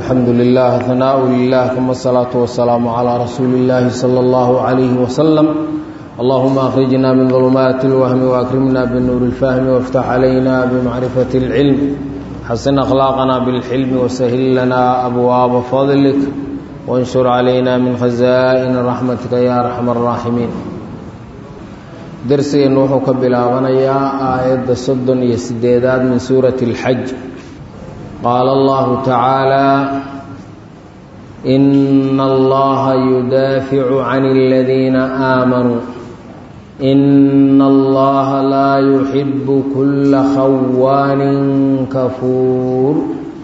الحمد لله ثناء لله ثم الصلاة والسلام على رسول الله صلى الله عليه وسلم اللهم أخرجنا من ظلمات الوهم وأكرمنا بالنور الفهم وافتح علينا بمعرفة العلم حسن أخلاقنا بالحلم وسهل لنا أبواب فضلك وانشر علينا من خزائن رحمتك يا أرحم الراحمين درسي وحو كبلاغنيا آية صدن يسديدات من سورة الحج قال الله تعالى إن الله يدافع عن الذين آمنوا إن الله لا يحب كل خوان كفور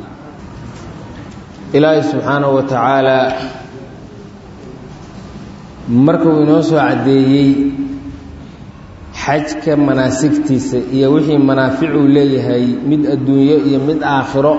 إلهي سبحانه وتعالى markuu inoo soo caddeeyey xajka manaasigtiisa iyo wixii manaaficuu leeyahay mid adduunyo iyo mid aakhiro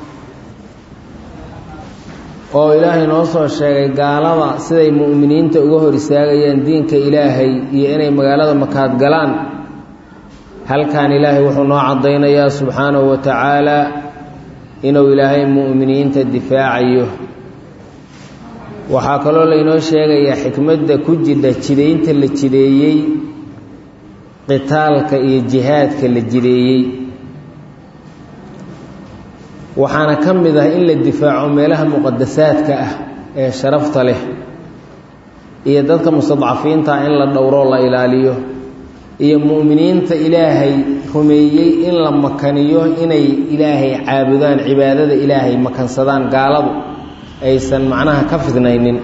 oo ilaahay noo soo sheegay gaalada siday mu'miniinta uga hor istaagayaan diinka ilaahay iyo inay magaalada makaad galaan halkan ilaahay wuxuu noo caddaynayaa subxaanahu wa tacaalaa inuu ilaahay mu'miniinta difaacayo waxaa kaloo laynoo sheegayaa xikmadda ku jidha jidaynta la jideeyey qitaalka iyo jihaadka la jideeyey waxaana ka mid ah in la difaaco meelaha muqadasaadka ah ee sharafta leh iyo dadka mustadcafiinta in la dhowroo la ilaaliyo iyo mu'miniinta ilaahay rumeeyey in la makaniyo inay ilaahay caabudaan cibaadada ilaahay makansadaan gaaladu aysan macnaha ka fidnaynin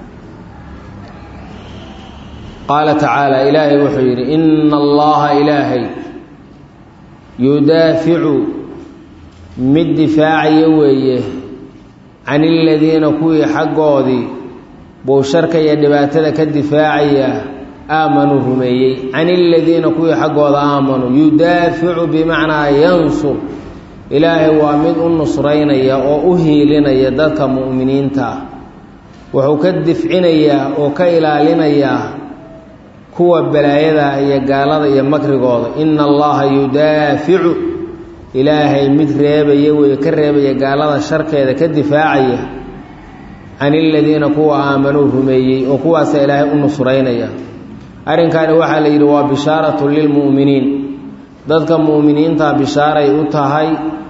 qaala tacaala ilaahay wuxuu yidhi ina allaha ilaahay yudaaficu mid difaacaya weeye can iladiina kuwii xaggoodii buu sharka iyo dhibaatada ka difaacaya aamanuu rumeeyey can iladiina kuwii xaggooda aamanuu yudaaficu bimacnaa yansur ilaahay waa mid u nusraynaya oo u hiilinaya dadka mu'miniinta ah wuxuu ka difcinayaa oo ka ilaalinayaa kuwa balaayada iyo gaalada iyo makrigooda ina allaha yudaaficu ilaahay mid reebaya weeye ka reebaya gaalada sharkeeda ka difaacaya can iladiina kuwa aamanuu rumeeyey oo kuwaasa ilaahay u nusraynaya arrinkaani waxaa la yidhi waa bishaaratu lilmu'miniin dadka mu'miniinta bishaaray u tahay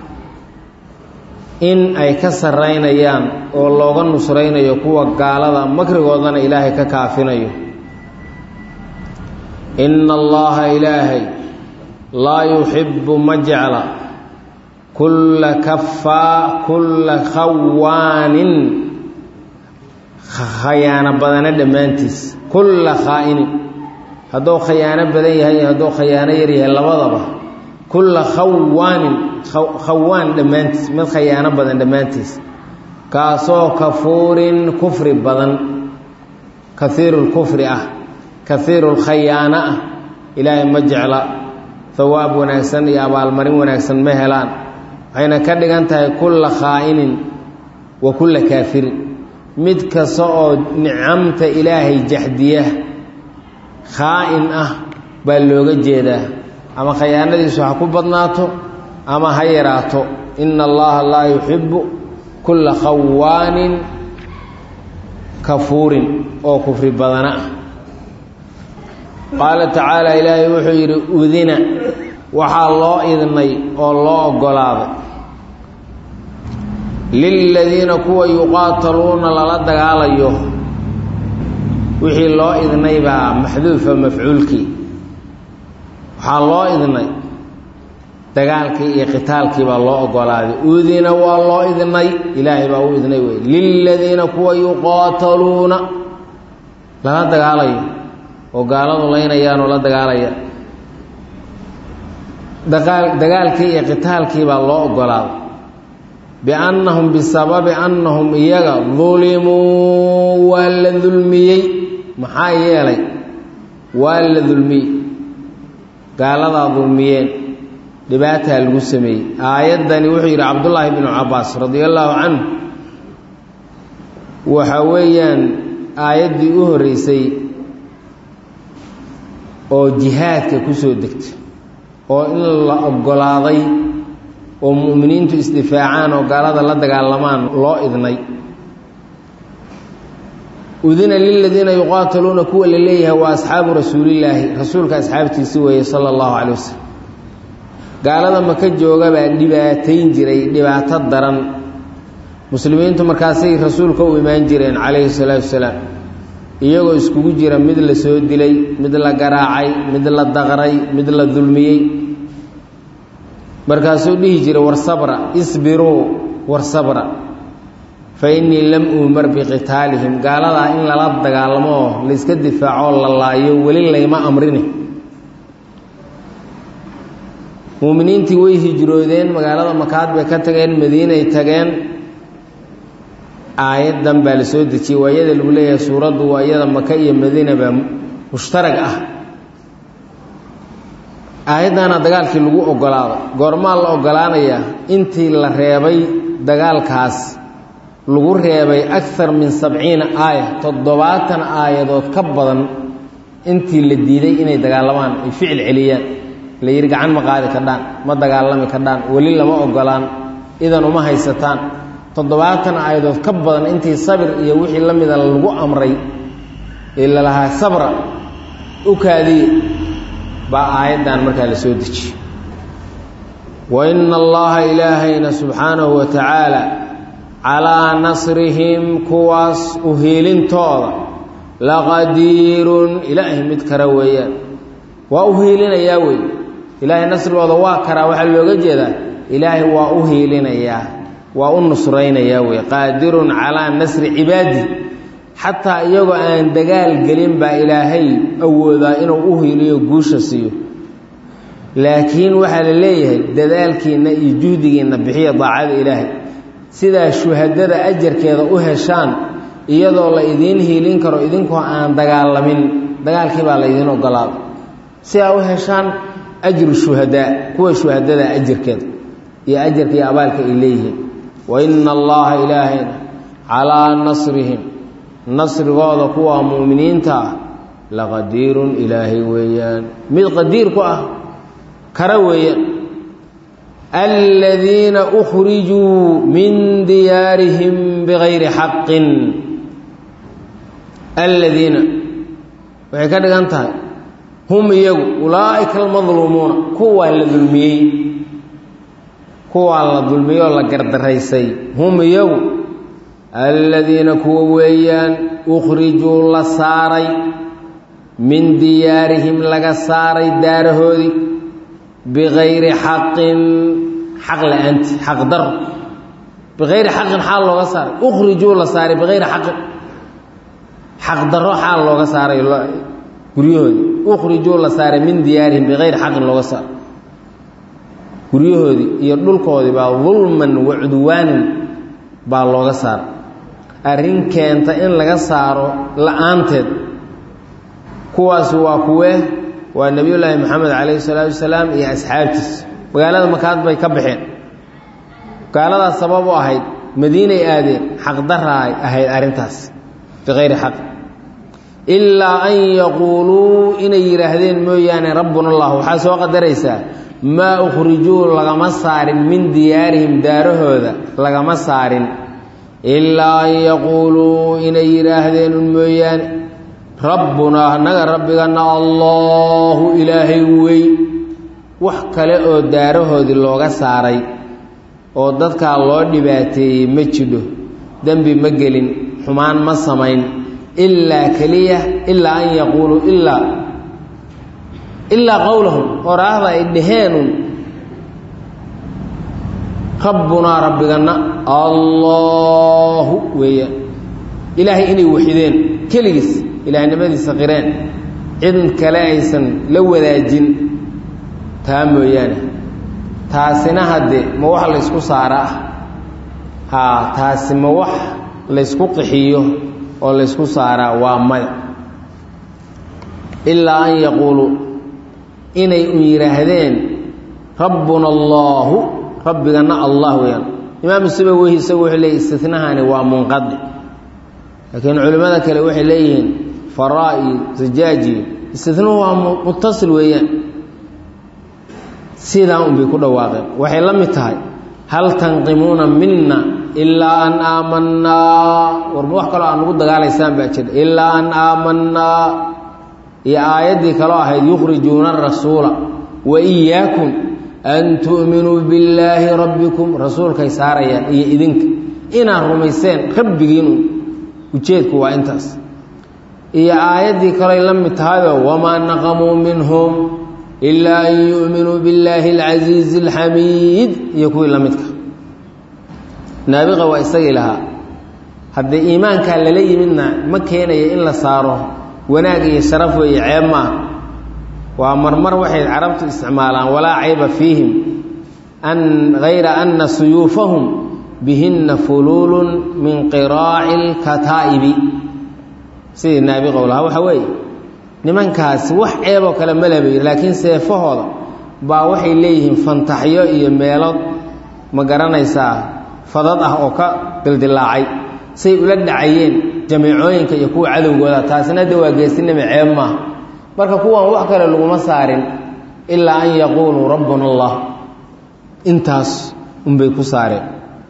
in ay ka sarraynayaan oo looga nusraynayo kuwa gaalada makrigoodana ilaahay ka kaafinayo ina allaha ilaahay laa yuxibbu ma jecla kulla kafaa kulla khawaanin khayaano badana dhammaantiis kulla khaa'inin hadduu khayaano badan yahay iyo hadduu khayaano yar yahay labadaba kulla khawaanin khawaan dhammaantiis mid khayaano badan dhammaantiis kaasoo kafuurin kufri badan kaiirulkufri ah kaiirulkhayaano ah ilaahay ma jecla hawaab wanaagsan iyo abaalmarin wanaagsan ma helaan waxayna ka dhigan tahay kulla khaa'inin wa kulla kaafirin mid kasta oo nicamta ilaahay jaxdiya khaa'in ah baa looga jeedaa ama khayaanadiisu ha ku badnaato ama ha yaraato ina allaha laa yuxibbu kulla khawaanin kafuurin oo kufri badana ah qaala tacaala ilaahay wuxuu yidhi udina waxaa loo idnay oo loo oggolaaday liladiina kuwa yuqaataluuna lala dagaalayo wixii loo idnay baa maxduufa mafcuulkii waxaa loo idnay dagaalkii iyo qitaalkii baa loo oggolaaday udina waa loo idnay ilaahay baa u idnay wey liladiina kuwa yuqaataluuna lala dagaalayo oo gaaladu laynayaanoo la dagaalaya dagaalkii iyo qitaalkii baa loo oggolaaday biannahum bisababi annahum iyaga dulimuu waa la dulmiyey maxaa yeelay waa la dulmiyey gaaladaa dulmiyeen dhibaataa lagu sameeyey aayaddani wuxuu yidhi cabdullaahi binu cabbaas radia allaahu canhu waxa weeyaan aayaddii u horreysay oo jihaadka ku soo degtay oo in la oggolaaday oo mu'miniintu isdifaacaan oo gaalada la dagaalamaan loo idnay udina liladiina yuqaataluuna kuwa la leeyahay waa asxaabu rasuulillaahi rasuulka asxaabtiisi weeye sala allahu calay wasalam gaalada maka jooga baa dhibaatayn jiray dhibaato daran muslimiintu markaasay rasuulka u imaan jireen calayhi salaatu wasalaam iyagoo iskugu jira mid la soo dilay mid la garaacay mid la daqray mid la dulmiyey markaasuu dhihi jiray war sabra isbiruu war sabra fa innii lam uumar biqitaalihim gaaladaa in lala dagaalamo oo layska difaacoo la laayo weli layma amrini muuminiintii way hijroodeen magaalada makaad bay ka tageen madiinay tageen aayaddan baa la soo dejiyey waa iyada lagu leeyahay suuraddu waa iyada maka iyo madiina baa mushtarag ah aayaddaana dagaalkii lagu ogolaado goormaa la ogolaanayaa intii la reebay dagaalkaas lagu reebay akar min sabciina aaya toddobaatan aayadood ka badan intii la diiday inay dagaalamaan ay ficil celiyaan la yidhi gacan ma qaadi kadhaan ma dagaalami kadhaan weli lama ogolaan idan uma haysataan toddobaatan aayadood ka badan intii sabir iyo wixii la mida lagu amray ee lalahaa sabra u kaadiye baa aayaddan markaa la soo dejiyey wa ina allaha ilaahayna subxaanahu wa tacaala calaa nasrihim kuwaas u hiilintooda laqadiirun ilaahay mid kara weeyaan waa u hiilinayaa wey ilaahay nasrigooda waa karaa waxaa looga jeedaa ilaahay waa u hiilinayaa waa u nusraynayaa wey qaadirun calaa nasri cibaadi xataa iyagoo aan dagaal gelin baa ilaahay awoodaa inuu u hiiliyo guusha siiyo laakiin waxaa la leeyahay dadaalkiinna iyo juhdigiinna bixiya daacada ilaahay sidaa shuhadada ajarkeeda u heshaan iyadoo la idiin hiilin karo idinkoo aan dagaalamin dagaalkii baa la idiin ogolaada si aa u heshaan ajru shuhadaa kuwa shuhadada ajarkeeda iyo ajarka iyo abaalka ay leeyihiin wa ina allaha ilaahayna calaa nasrihim nasrigooda kuwa mu'miniinta ah laqadiirun ilaahay weeyaan mid qadiir ku ah kara weeyaan aladiina ukhrijuu min diyaarihim bigayri xaqin aladiina waxay ka dhigan tahay hum iyagu ulaa'ika almadluumuuna kuwaa la dulmiyey kuwaa la dulmiyey oo la gardaraysay hum iyagu aladiina kuwa weeyaan ukhrijuu la saaray min diyaarihim laga saaray daarahoodii bikayri xaqin xaq la-aanti xaq daro bikayri xaqin xaal looga saaray ukhrijuu la saaray bikayri xaqin xaq daro xaal looga saaray guryahoodii ukhrijuu la saaray min diyaarihim bikayri xaqin looga saaray guryahoodii iyo dhulkoodii baa dulman wa cudwaanin baa looga saaray arrin keenta in laga saaro la-aanteed kuwaasi waa kuwee waa nebiyullaahi moxamed calayhi salaatu wasalaam iyo asxaabtiis magaalada makaad bay ka baxeen gaaladaas sabab u ahayd madiinay aadeen xaqdaraay ahayd arrintaas bikayri xaq ilaa an yaquuluu inay yidhaahdeen mooyaane rabbuna allah waxaa soo qadaraysaa maa ukhrijuu lagama saarin min diyaarihim daarahooda lagama saarin ilaa an yaquuluu inay yidhaahdeen un mooyaane rabbunaa annaga rabbigana allaahu ilaahay wey wax kale oo daarahoodii looga saaray oo dadkaa loo dhibaateeyey ma jidho dembi ma gelin xumaan ma samayn ilaa keliya ilaa an yaquuluu ilaa ilaa qowlahum oraahda ay dhaheenun rabbunaa rabbigana allaahu weeyaan ilaahay inay waxideen keligiis ilaahnimadiisa qireen cid kale aysan la wadaajin taa mooyaane taasina haddee ma wax laysku saaraa haa taasi ma wax laysku qixiyo oo laysku saaraa waa maya ilaa an yaquuluu inay un yidhaahdeen rabbuna allaahu rabbigana allah weeyaan imaamu sibaweyhi isagu wuxuu leeyay istinahani waa munqadi laakiin culimmada kale waxay leeyihiin faraa iyo sajaaji istinuhu waa mutasil weeyaan sidaa un bay ku dhawaaqeen waxay la mid tahay hal tanqimuuna mina ilaa an aamanaa warma wax kaloo aan nagu dagaalaysaan baa jira ilaa an aamanaa iyo aayaddii kaloo ahayd yukhrijuuna arasuula wa iyaakum an tu'minuu billaahi rabbikum rasuulkay saarayaan iyo idinka inaad rumayseen rabbigiinu ujeedku waa intaas iyo aayaddii kaley la mid tahayoo wamaa naqamuu minhum ilaa an yu'minuu billaahi alcasiizi alxamiid iyo kuwii la midka naabiqa waa isagii lahaa haddii iimaankaa lala yimidna ma keenaya in la saaro wanaag iyo sharaf weeye ceeb maaha waa marmar waxay carabtu isticmaalaan walaa cayba fiihim an hayra anna suyuufahum bihinna fuluulun min qiraaci lkataa'ibi sidii naabiqow lahaa waxaa weeye nimankaasi wax ceeboo kale ma laba yiri laakiin seefahooda baa waxay leeyihiin fantaxyo iyo meelood ma garanaysaa fadad ah oo ka dildilaacay say ula dhacayeen jamiicooyinka iyo kuwa cadowgooda taasina de waa geesinima ceeb maaha marka kuwan wax kale laguma saarin ilaa an yaquuluu rabbuna allah intaas unbay ku saareen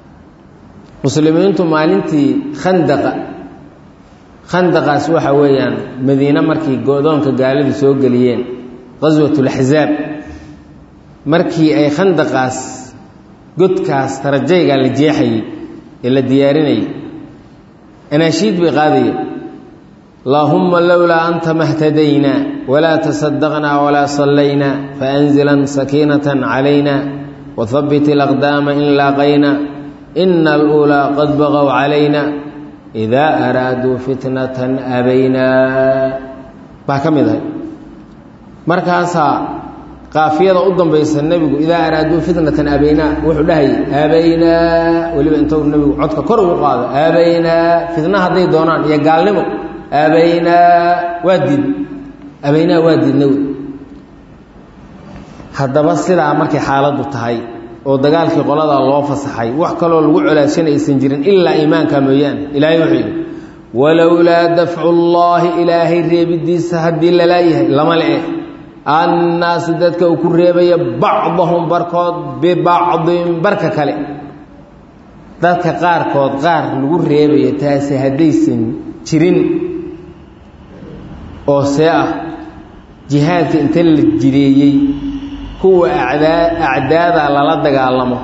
muslimiintu maalintii khandaqa khandaqaas waxa weeyaan madiine markii go-doonka gaaladu soo geliyeen qaswatulaxsaab markii ay khandaqaas godkaas tarajaygaa la jeexayey ee la diyaarinayay anaashiid bay qaadayeen allaahumma lowlaa anta mahtadaynaa walaa tasadaqnaa walaa sallaynaa faanzilan sakiinatan calayna wahabbit ilaqdaama in laaqayna ina aluulaa qad baqow calayna idaa araaduu fitnatan abaynaa baa ka mid ahay markaasaa qaafiyada u dambaysa nebigu idaa araaduu fitnatan abaynaa wuxuu dhahayay abaynaa weliba intuu nebigu codka kor ugu qaado abaynaa fitna hadday doonaan iyo gaalnimo abaynaa waa diid abaynaa waa diidna wey haddaba sidaa markay xaaladdu tahay oo dagaalkii qoladaa loo fasaxay wax kaloo lagu colaashana aysan jirin ilaa iimaanka mooyaane ilaahay wuxuu yidhi walowlaa dafcu llaahi ilaahay reebidiisa haddii lalaa yahay lama le annaasi dadka uu ku reebaya bacdahum barkood bibacdin barka kale dadka qaarkood qaar lagu reebaya taasi haddaysan jirin oo see ah jihaadka inta la jideeyey kuwa acdaa acdaada lala dagaalamo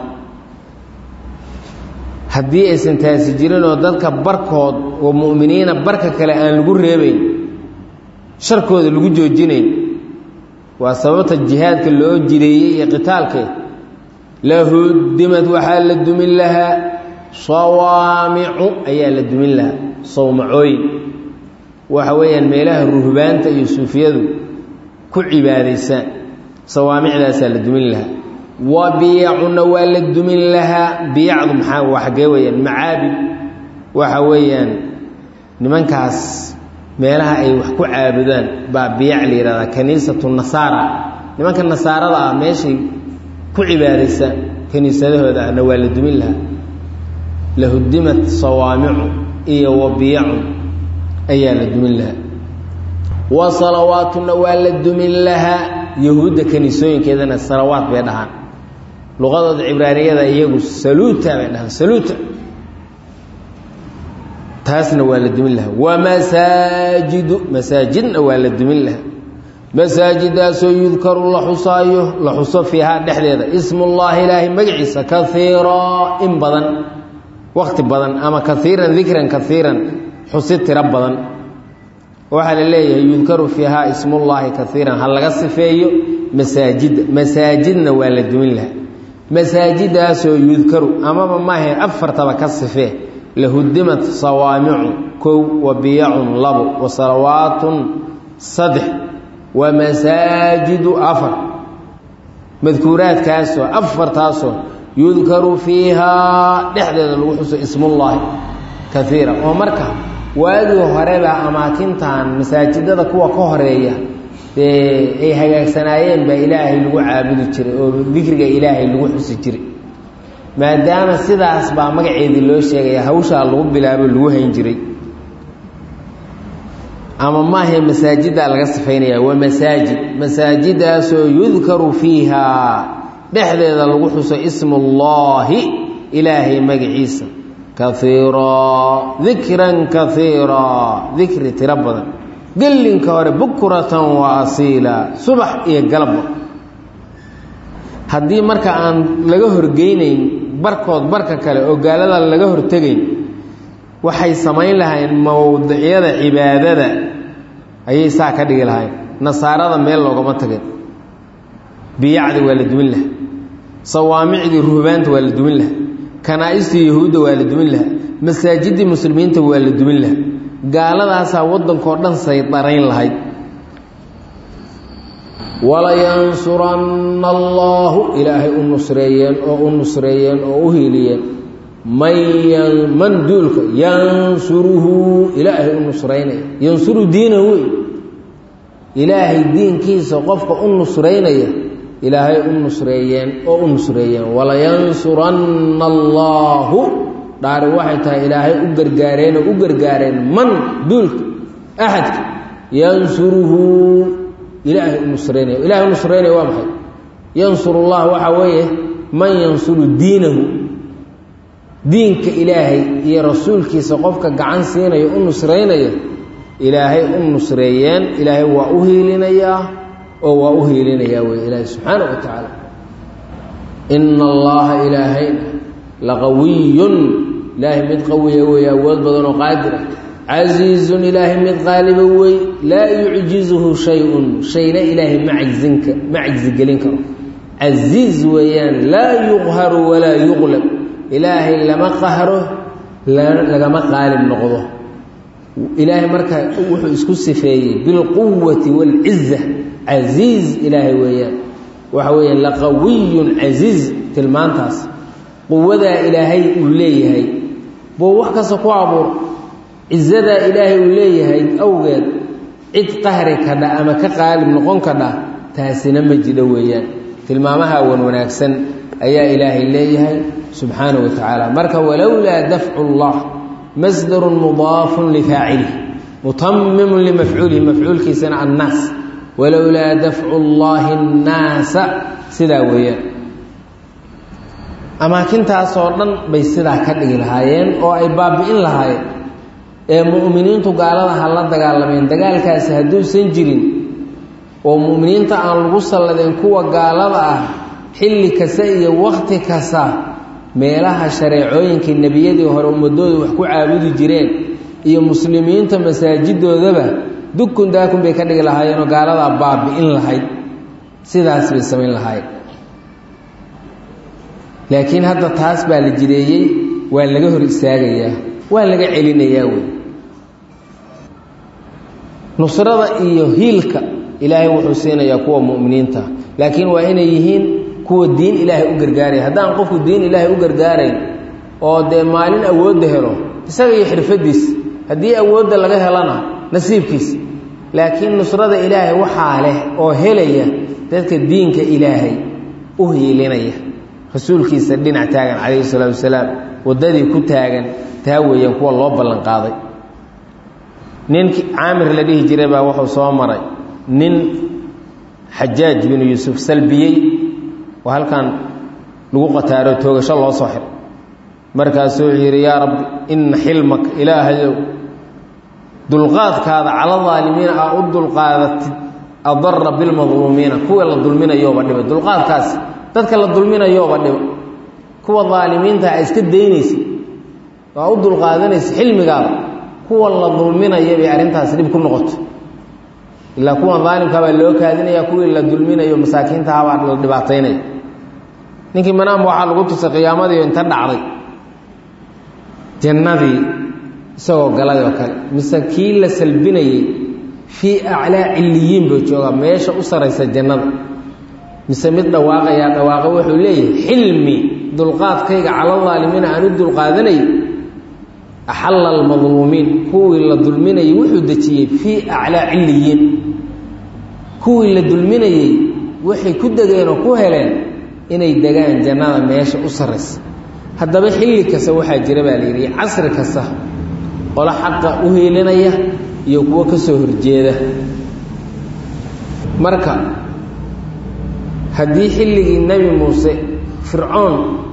haddii aysan taasi jirin oo dadka barkood oo mu'miniina barka kale aan lagu reebayn sharkooda lagu joojinayn waa sababta jihaadka loo jideeyey iyo qitaalke lahudimad waxaa la dumin lahaa sawaamicu ayaa la dumin lahaa sawmacooyin waxa weeyaan meelaha ruhbaanta iyo suufiyadu ku cibaadaysaan sawaamicdaasaa la dumin lahaa wa biyacuna waa la dumin lahaa biyacdu maxaa waa xaggee weeyaan macaabid waxa weeyaan nimankaas meelaha ay wax ku caabudaan baa biyac la yihahdaa kaniisatu nasaara nimanka nasaarada ah meeshay ku cibaadaysaan kaniisadahooda ahna waa la dumin lahaa lahudimat sawaamicu iyo wa biyacun ayaa la dumin lahaa wa salawaatuna waa la dumin lahaa yahuudda kaniisooyinkeedana salawaat bay dhahaan luqadooda cibraaniyada iyagu saluuta bay dhahaan saluuta taasna waa la dumin lahaa wamasaajidu masaajidna waa la dumin lahaa masaajidaasoo yudkaru la xusaayo la xuso fiihaa dhexdeeda ismullaahi ilaahay magaciisa kaiiraa in badan wakti badan ama kaiiran dikran kaiiran xusi tiro badan waxaa la leeyahay yudkaru fiihaa ismullaahi kaiiran ha laga sifeeyo masaajidda masaajidna waa la dumin lahaa masaajidaasoo yudkaru amaba maahe afartaba ka sifee lahudimat sawaamicu kow wa biyacun labo wa salawaatun saddex wa masaajidu afar madkuuraadkaasoo afartaasoo yudkaru fiihaa dhexdeeda lagu xuso ismullaahi kaiira oo marka waagii horebaa amaakintan masaajidada kuwa ka horeeya dee ay hagaagsanaayeen baa ilaahay lagu caabudi jiray oo dikriga ilaahay lagu xusi jiray maadaama sidaas baa magaceedii loo sheegaya hawshaa lagu bilaabo lagu hayn jiray ama maahe masaajiddaa laga sifaynaya waa masaajid masaajidaasoo yudkaru fiihaa dhexdeeda lagu xuso ismuullaahi ilaahay magaciisa kaiiraa dikran kaiiraa dikri tiro badan gellinka hore bukratan wa asiila subax iyo galabba haddii marka aan laga horgeynayn barkood barka kale oo gaalada laga hortegayn waxay samayn lahayn mowdicyada cibaadada ayay saa ka dhigi lahayn nasaarada meel loogama tagin biyacdi waa la dumin laha sawaamicdii ruhbaanta waa la dumin laha kanaa-istii yahuudda waa la dumin laha masaajidii muslimiinta waa la dumin laha gaaladaasaa waddankao dhan saydarayn lahayd walayansuranna allaahu ilaahay u nusreeyeen oo u nusreeyeen oo u hiiliyeen man man duulka yansuruhu ilaahay u nusraynaya yansuru diinahu wey ilaahay diinkiisa qofka u nusraynaya ilaahay u nusreeyeen oo u nusreeyeen walayansuranna allaahu dhaari waxay tahay ilaahay u gargaareen oo u gargaareen man duulka axadka yansuruhu ilaahay u nusraynaya ilahay u nusraynaya waa maxay yansuru llah waxaa weeye man yansuru diinahu diinka ilaahay iyo rasuulkiisa qofka gacan siinaya u nusraynaya ilaahay u nusreeyeen ilaahay waa u hiilinayaa oo waa u hiilinayaa wey ilaahay subxaana wa tacaala ina allaha ilaahayna laqawiyun ilaahay mid qawiya wey awood badan oo qaadir ah casiizun ilaahay mid qaaliba wey laa yucjizuhu shay-un shayna ilaahay ma cajzinka ma cajzigelin karo casiiz weeyaan laa yuqharu walaa yuqlab ilaahay lama qahro lagama qaalib noqdo ilaahay marka wuxuu isku sifeeyey bilquwati waalciza casiiz ilaahay weeyaan waxa weeyaan laqawiyun casiiz tilmaantaas quwadaa ilaahay uu leeyahay buu wax kasta ku abuur cizadaa ilaahay uu leeyahay awgeed cid qahri kadha ama ka qaalib noqon kadha taasina ma jidho weeyaan tilmaamaha wan wanaagsan ayaa ilaahay leeyahay subxaanaه wa tacaala marka walowlaa dafcu اllah masdarun mudaafun lifaacilih mutamimun limafcuulihi mafcuulkiisana annaas walowlaa dafcu اllahi اnnaasa sidaa weeyaan amaakintaasoo dhan bay sidaa ka dhigi lahaayeen oo ay baabi'in lahaayeen ee mu'miniintu gaalada ha la dagaalameen dagaalkaasi hadduusan jirin oo mu'miniinta aan lagu salladeen kuwa gaalada ah xilli kasta iyo wakhti kasta meelaha shareecooyinkii nebiyadii hore ummadooda wax ku caabudi jireen iyo muslimiinta masaajidoodaba dukun daakun bay ka dhigi lahaayeenoo gaaladaa baabi'in lahayd sidaas bay samayn lahaayeen laakiin hadda taas baa la jireeyey waa laga hor istaagayaa waa laga celinayaa wey nusrada iyo hiilka ilaahay wuxuu siinayaa kuwa mu'miniinta laakiin waa inay yihiin kuwa diin ilaahay u gargaaraya haddaan qofku diin ilaahay u gargaarayn oo dee maalin awoodda helo isaga iyo xirfadiis haddii awoodda laga helana nasiibkiis laakiin nusrada ilaahay waxaa leh oo helaya dadka diinka ilaahay u hiilinaya rasuulkiisa dhinac taagan calayhi salaatu wasalaam waddadii ku taagan taa weeyaan kuwa loo ballan qaaday ninkii caamir la dhihi jiray baa wuxuu soo maray nin xajaaj binu yuusuf salbiyey oo halkan lagu qataaro toogasho loo soo xiro markaasuu wuxuu yidhi yaa rabbi ina xilmaka ilaahayow dulqaadkaada cala daalimiina aa u dulqaadatid adara bilmadluumiina kuwa la dulminayooba dhiba dulqaadkaasi dadka la dulminayooba dhiba kuwa daalimiinta a iska daynaysa aa u dulqaadanaysa xilmigaada kuwa la dulminaya bay arrintaasi dhib ku noqoto ilaa kuwan daalimkaa baa loo kaadinaya kuwii la dulminayo masaakiintahabaa la dhibaataynaya ninkii manaam waxaa lagu tusay qiyaamadii inta dhacday jannadii isagoo galay oo kale mise kii la salbinayey fii aclaa cilliyiin buu joogaa meesha u saraysa jannada mise mid dhawaaqayaa dhawaaqa wuxuu leeyahay xilmi dulqaadkayga cala daalimiina aan u dulqaadanay axalla almadluumiin kuwii la dulminayey wuxuu dejiyey fii aclaa cilliyiin kuwii la dulminayey waxay ku degeen oo ku heleen inay degaan jannada meesha u sarraysa haddaba xilli kasta waxaa jira baa la yidhi casri kasta qolo xaqa u hiilinaya iyo kuwo ka soo horjeeda marka haddii xilligii nebi muuse fircoon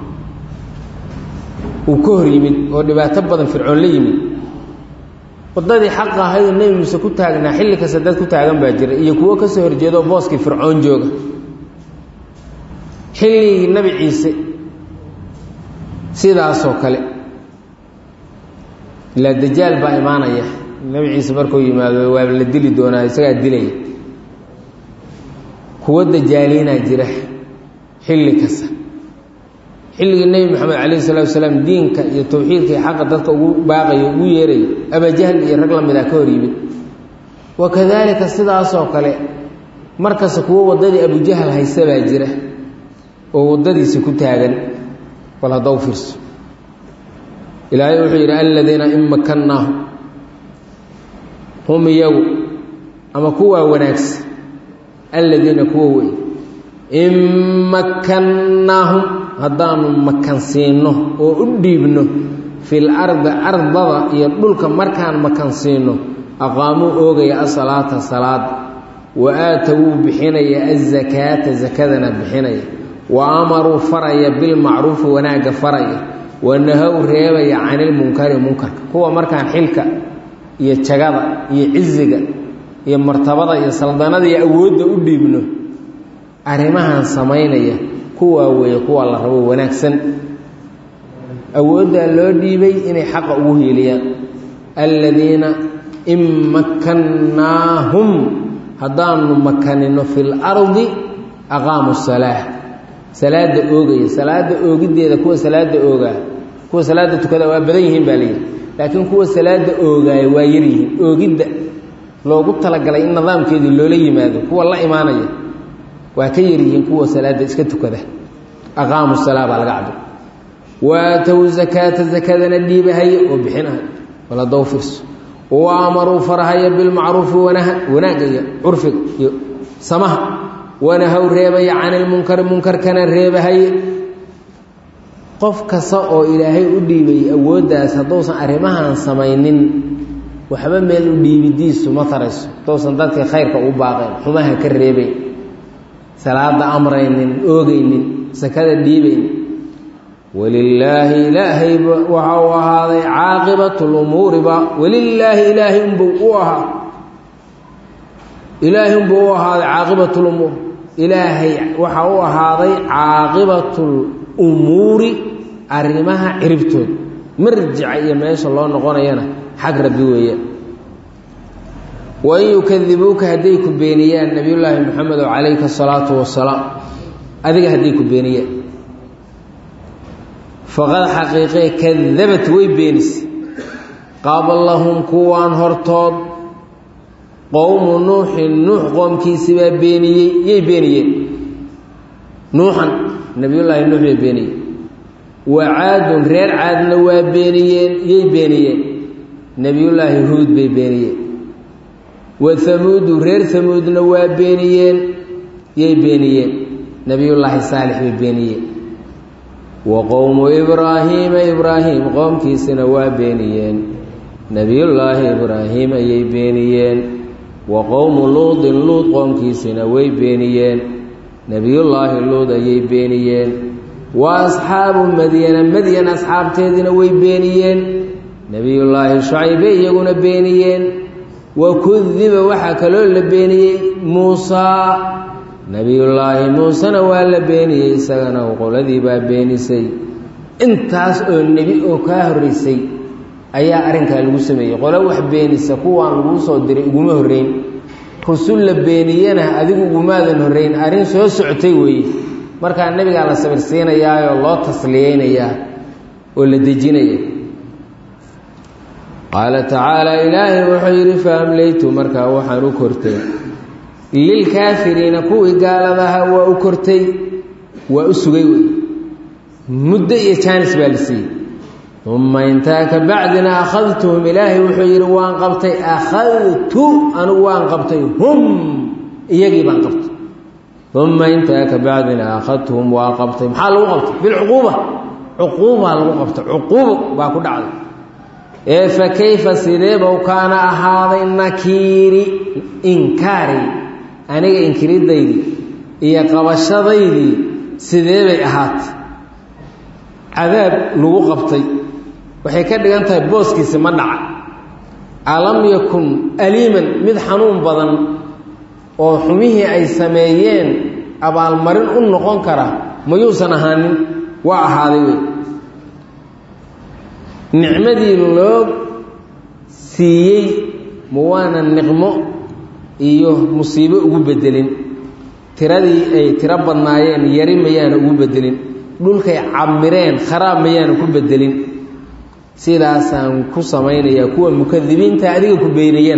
uu ka hor yimid oo dhibaato badan fircoon la yimid waddadii xaqa ahaydoo nebi muuse ku taagnaa xilli kasta dad ku taagan baa jira iyo kuwo kasoo horjeedo booskii fircoon jooga xilligii nebi ciise sidaasoo kale ilaa dajaal baa imaanaya nebi ciise markuu yimaado waa la dili doonaa isagaa dilaya kuwo dajaaliinaa jira xilli kasta xilligii nebi moxamed calayhi salatu wasalaam diinka iyo tawxiidka iyo xaqa dadka ugu baaqayo ugu yeerayo abajahl iyo rag la mid ah ka hor yimid wa kadaalika sidaasoo kale markasta kuwo waddadii abujahal haysta baa jira oo waddadiisi ku taagan bal haddaw fiirso ilaahay wuxuu yidhi aladiina in makannaahu hum iyagu ama kuwaa wanaagsan aladiina kuwa wey in makkannaahum haddaanu makansiinno oo u dhiibno fil ardi ardada iyo dhulka markaan makansiinno aqaamuu oogaya asalaata salaada wa aatawuu bixinaya azakaata sakadana bixinaya wa amaruu faraya bilmacruufi wanaagga faraya wa nahow reebaya canilmunkari munkarka kuwa markaan xilka iyo jagada iyo ciziga iyo martabada iyo saldanada iyo awoodda u dhiibno arrimahan samaynaya kuwaa weeye kuwa la rabo wanaagsan awooddaa loo dhiibay inay xaqa ugu hiiliyaan aladiina in makkannaahum haddaanu makanino fil ardi aqaamu salaa salaada oogaya salaada oogiddeeda kuwa salaada oogaa kuwa salaada tukada waa badan yihiin baa layidhi laakiin kuwa salaada oogaaya waa yaryihiin oogidda loogu talagalay in nidaamkeedii loola yimaado kuwa la imaanaya waa ka yaryihiin kuwa salaada iska tukada aqaamu salaa baa laga cabir waatow zakaata zakadana dhiibahaya oo bixinahay waladow firso wa amaruu farahaya bilmacruufi wanaha wanaagga iyo curfiga iyo samaha wanahow reebaya cani lmunkari munkarkana reebahaya qof kasta oo ilaahay u dhiibay awooddaas hadduusan arrimahan samaynin waxba meel u dhiibidiisu ma tarayso hadduusan dadkii khayrka u baaqayn xumaha ka reebayn salaada amraynin oogaynin sakada dhiibaynin walilaahi ilaahayba waxa uu ahaaday caaqibatu lumuuriba walilaahi ilaahay unbuu u ahaa ilaahay unbuu u ahaaday caaqibatu lumuur ilaahay waxa u ahaaday caaqibatu lumuuri arrimaha ciribtooda marjica iyo meesha loo noqonayana xag rabbi weeyaan wain yukadibuuka hadday ku beeniyaan nabiyullaahi moxamedo calayka asalaatu wasalaam adiga hadday ku beeniyaan faqad xaqiiqee kadabat way beenisay qablahum kuwaan hortood qowmu nuuxin nuux qoomkiisibaa beeniyey yay beeniyeen nuuxan nabiyullaahi nuux bay beeniyeen wa caadun reer caadna waa beeniyeen yay beeniyeen nebiyullaahi huud bay beeniyeen wa hamuudu reer hamuudna waa beeniyeen yay beeniyeen nebiyullaahi saalix bay beeniyeen wa qowmu ibraahiima ibraahim qoomkiisina waa beeniyeen nebiyullaahi ibraahim ayay beeniyeen wa qowmu luudin luud qoomkiisina way beeniyeen nebiyullaahi luud ayay beeniyeen wa asxaabu madyana madyan asxaabteediina way beeniyeen nebiyullaahi shucaybe iyaguna beeniyeen wa kudiba waxaa kaloo la beeniyey muusaa nebiyullaahi muusena waa la beeniyey isagana qoladii baa beenisay intaas oo nebi oo kaa horraysay ayaa arrinkaa lagu sameeyey qolo wax beenisa kuwaan laguu soo diray uguma horrayn rusul la beeniyana adigu ugumaadan horrayn arrin soo socotay weeye markaa nebigaa la sabirsiinayaayoo loo tasliyeynayaa oo la dejinaya qaala tacaala ilaahay wuxuu yidhi fa amlaytu markaa waxaan u kortay lilkaafiriina kuwii gaaladaha waa u kortay waa u sugay wey muddo iyo jaanis baa la siiyey uma intaa ka bacdina akhadtuhum ilaahay wuxuu yidhi waan qabtay akhadtu anigu waan qabtay hum iyagii baan qabtay uma intaa ka bacdina akhadtuhum waa qabtay maxaa lagu qabtay bilcuquuba cuquubaa lagu qabtay cuquubo baa ku dhacday ee fa kayfa sideebow kaana ahaaday nakiiri inkaari aniga inkiridaydii iyo qabashadaydii sidee bay ahaatay cadaab lagu qabtay waxay ka dhigan tahay booskiisi ma dhaca alam yakun aliiman mid xanuun badan oo xumihii ay sameeyeen abaalmarin u noqon kara mayuusan ahaanin waa ahaaday wey nicmadii loo siiyey ma waana niqmo iyo musiibo ugu bedelin tiradii ay tiro badnaayeen yari mayaana ugu bedelin dhulkay camireen kharaab mayaana ku bedelin sidaasaan ku samaynayaa kuwa mukadibiinta adiga ku beynayeen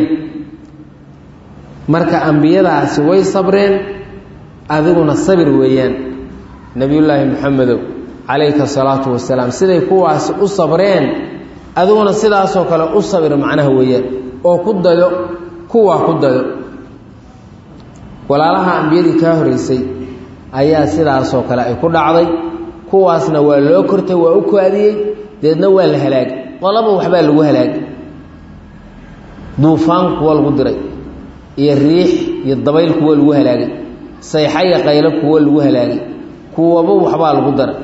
marka ambiyadaasi way sabreen adiguna sabir weeyaan nebiyullaahi moxamedow calayka asalaatu wasalaam siday kuwaasi u sabreen adiguna sidaasoo kale u sabir macnaha weeyaan oo ku dayo kuwaa ku dayo walaalaha ambiyadii kaa horeysay ayaa sidaasoo kale ay ku dhacday kuwaasna waa loo kortay waa u kaadiyey deedna waa la halaagay qolaba waxbaa lagu halaagay duufaan kuwa lagu diray iyo riix iyo dabayl kuwa lagu halaagay sayxa iyo qaylo kuwa lagu halaagay kuwaba waxbaa lagu daray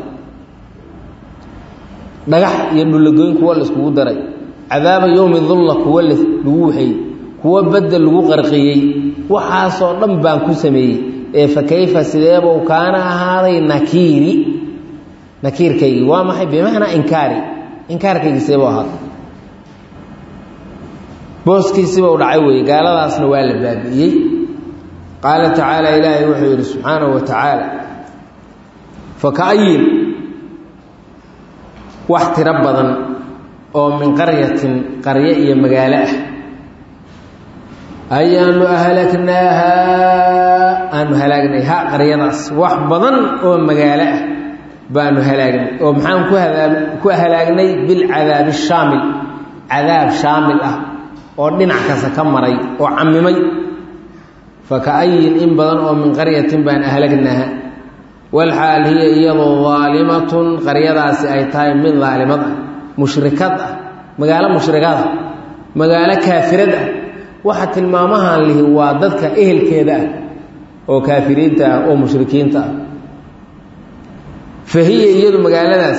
dhagax iyo dhullagoyn kuwa laiskugu daray cadaaba yowmi dulla kuwa lagu waxeeyey kuwa bedel lagu qarqiyey waxaasoo dhan baan ku sameeyey ee fa kayfa sideebuu kaana ahaaday nakiiri nakiirkaygii waa maxay bimacnaa inkaari inkaarkaygii seebuu ahaaday booskiisibau dhacay weeye gaaladaasna waa la baabi'iyey qaala tacaala ilaahay wuxuu yidhi subxaanahu wa tacaala faka'ayin wax tiro badan oo min qaryatin qaryo iyo magaalo ah ayaanu ahlagnaahaa aanu halaagnay ha qaryadaas wax badan oo magaalo ah baanu halaagnay oo maxaan ku hadaa ku halaagnay bilcadaabi shaamil cadaab shaamil ah oo dhinac kasta ka maray oo camimay faka'ayin in badan oo min qaryatin baan ahlagnaaha walxaal hiya iyadoo daalimatun qaryadaasi ay tahay mid daalimad ah mushrikad ah magaalo mushrikad ah magaalo kaafirad ah waxa tilmaamahan lihi waa dadka ehelkeeda ah oo kaafiriinta ah oo mushrikiinta ah fa hiya iyadu magaaladaas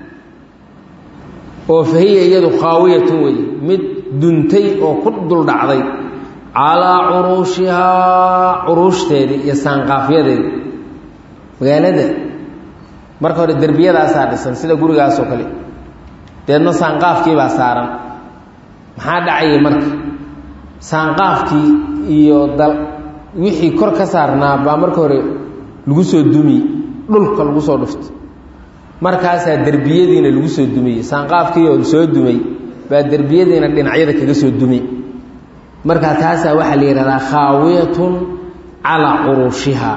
oo fa hiya iyadu khaawiyatun wey mid duntay oo ku duldhacday calaa curuushihaa curuushdeedii iyo saanqaafyadeedii magaalada marka hore derbiyadaasaa dhisan sida gurigaasoo kale deedna saanqaafkiibaa saaran maxaa dhacayay marka saanqaafkii iyo dal wixii kor ka saarnaa baa marka hore lagu soo dumiye dhulka lagu soo dhuftay markaasaa derbiyadiina lagu soo dumiyey saanqaafkii oo soo dumay baa derbiyadiina dhinacyada kaga soo dumiyey markaa taasaa waxaa la yidhahdaa khaawiyatun calaa curuushihaa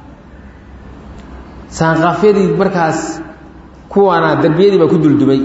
saanqaafyadii markaas kuwaana derbiyadii baa ku duldumay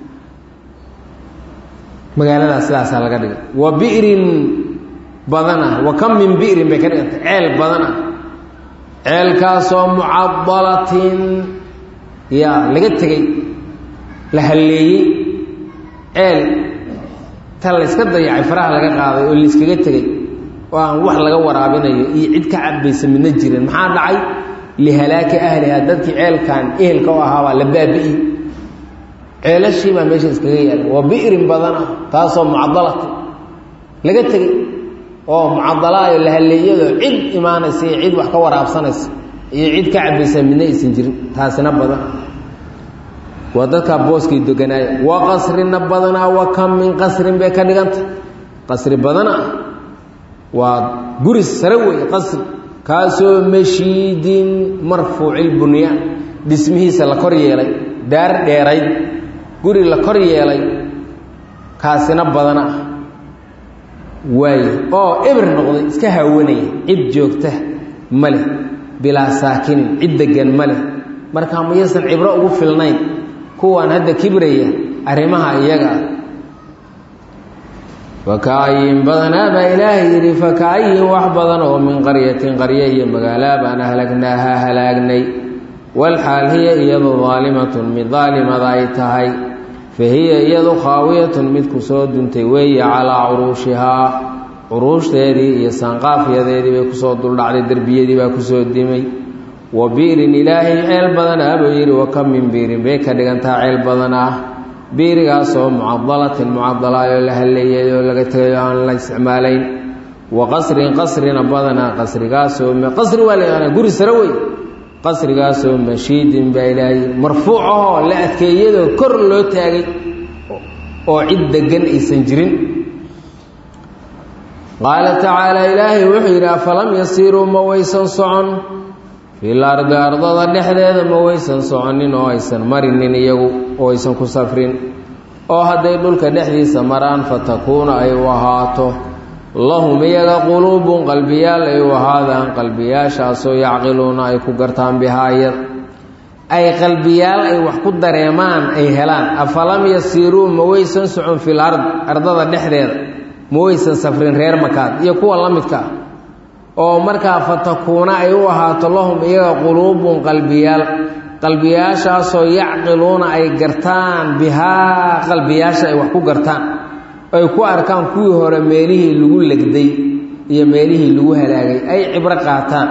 magaaladaas sidaasaa laga dhigay wa bi'rin badana wa kam min bi'rin bay ka dhigantay ceel badana ceelkaasoo mucadalatin yaa laga tegey la halleeyey ceel ta layska dayacay faraha laga qaaday oo layskaga tegey oo aan wax laga waraabinayo iyo cid ka cabaysa midna jirin maxaa dhacay lihalaaki ahliha dadkii ceelkan ehelka u ahaabaa la baabi'i ceelashii baa meesha iskaga yaala waa bi'rin badana taasoo mucadalata laga tegey oo mucadalaayo la halleeyadoo cid imaanaysa iyo cid wax ka waraabsanaysa iyo cid ka cabaysa midna aysan jirin taasina badan waa dadkaa booskay deganaaya wa qasrina badanaa wa kam min qasrin bay ka dhiganta qasri badana waa guri sare wey qasri kaasoo mashiidin marfuucilbunyaan dhismihiisa la kor yeelay daar dheerayd guri la kor yeelay kaasina badana ah waaye oo ebir noqday iska haawanaya cid joogta ma leh bilaa saakinin cid degan ma leh markaa mayaysan cibro ugu filnayn kuwaan hadda kibraya arrimaha iyaga ah fakaayin badanaa baa ilaahay yidhi fakaayin wax badan oo min qaryatin qarye iyo magaalaa baan ahlagnaaha halaagnay walxaal hiya iyadu daalimatun mid daalimada ay tahay fa hiya iyadu khaawiyatun mid ku soo duntay weeye calaa curuushihaa curuushdeedii iyo saanqaafyadeedii bay kusoo duldhacday derbiyadii baa kusoo dimay wa biirin ilaahay ceel badan ah buu yidhi wa kam min biirin bay ka dhigantaa ceel badan ah biirigaasoo mucadalatin mucadalaayoo la halleeyay oo laga tegay oo aan la isticmaalayn wa qasrin qasrina badanaa qasrigaasoo qasri waa la yaqaanaa guri sare wey qasrigaasoo mashiidin baa ilaahay marfuuc ahoo la adkeeyadoo kor loo taagay oo cid degan aysan jirin qaala tacaala ilaahay wuxuu yidhi afalam yasiiruu ma waysan socon fil ardi ardada dhexdeeda ma waysan soconin oo aysan marinin iyagu oo aysan ku safrin oo hadday dhulka dhexdiisa maraan fatakuuna ay u ahaato lahum iyaga quluubun qalbiyaal ay u ahaadaan qalbiyaashaasoo yacqiluuna ay ku gartaan bihaayad ay qalbiyaal ay wax ku dareemaan ay helaan afalam yasiiruu ma waysan socon fil ard ardada dhexdeeda ma waysan safrin reer makaad iyo kuwa la midka ah oo markaa fatakuuna ay u ahaato lahum iyaga quluubun qalbiyaal qalbiyaashaasoo yacqiluuna ay gartaan bihaa qalbiyaasha ay wax ku gartaan ay ku arkaan kuwii hore meelihii lagu legday iyo meelihii lagu halaagay ay cibro qaataan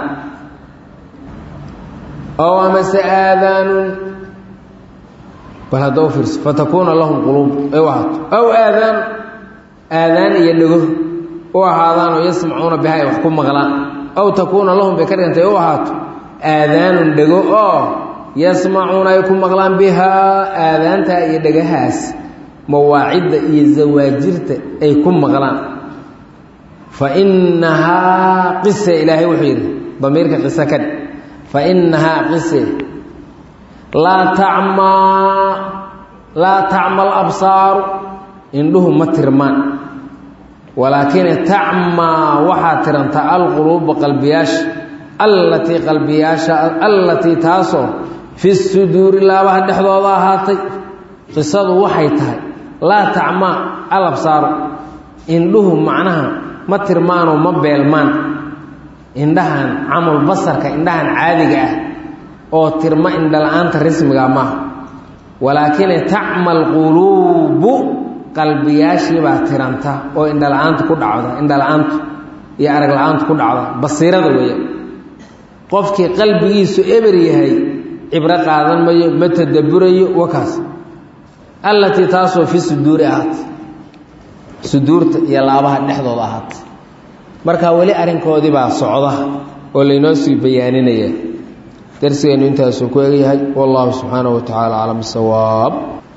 oo amase aadaanun bal hadda u fiirso fatakuuna lahum quluub ay u ahaato aw aadaan aadaan iyo dhego u ahaadaanoo yasmacuuna biha ay wax ku maqlaan aw takuuna lahum bay ka dhigantay u ahaato aadaanun dhego oo yasmacuuna ay ku maqlaan bihaa aadaantaa iyo dhegahaas mawaacidda iyo zawaajirta ay ku maqlaan fa innahaa qise ilaahay wuxuu yidhi damiirka qise ka dhig fa innahaa qise laa tacmaa laa tacma alabsaaru indhuhu ma tirmaan walaakine tacmaa waxaa tiranta alquluuba qalbiyaasha allatii qalbiyaasha allatii taasoo fi suduuri laabaha dhexdooda ahaatay qisadu waxay tahay laa tacmaa alabsaaru indhuhu macnaha ma tirmaanoo ma beelmaan indhahan camul basarka indhahan caadiga ah oo tirma indhala-aanta rismiga maaha walaakine tacma alquluubu qalbiyaashiibaa tiranta oo indhala-aanta ku dhacda indhala-aantu iyo arag la-aantu ku dhacda basiirada weeya qofkii qalbigiisu eber yahay cibro qaadan mayo ma tadabburayo wakaas allatii taasoo fi suduuri ahaatay suduurta iyo laabaha dhexdooda ahaatay marka weli arrinkoodii baa socda oo laynoo sii bayaaninaya darsigeennu intaasuu ku egyahay wallahu subxaanahu wa tacaala aclam bisawaab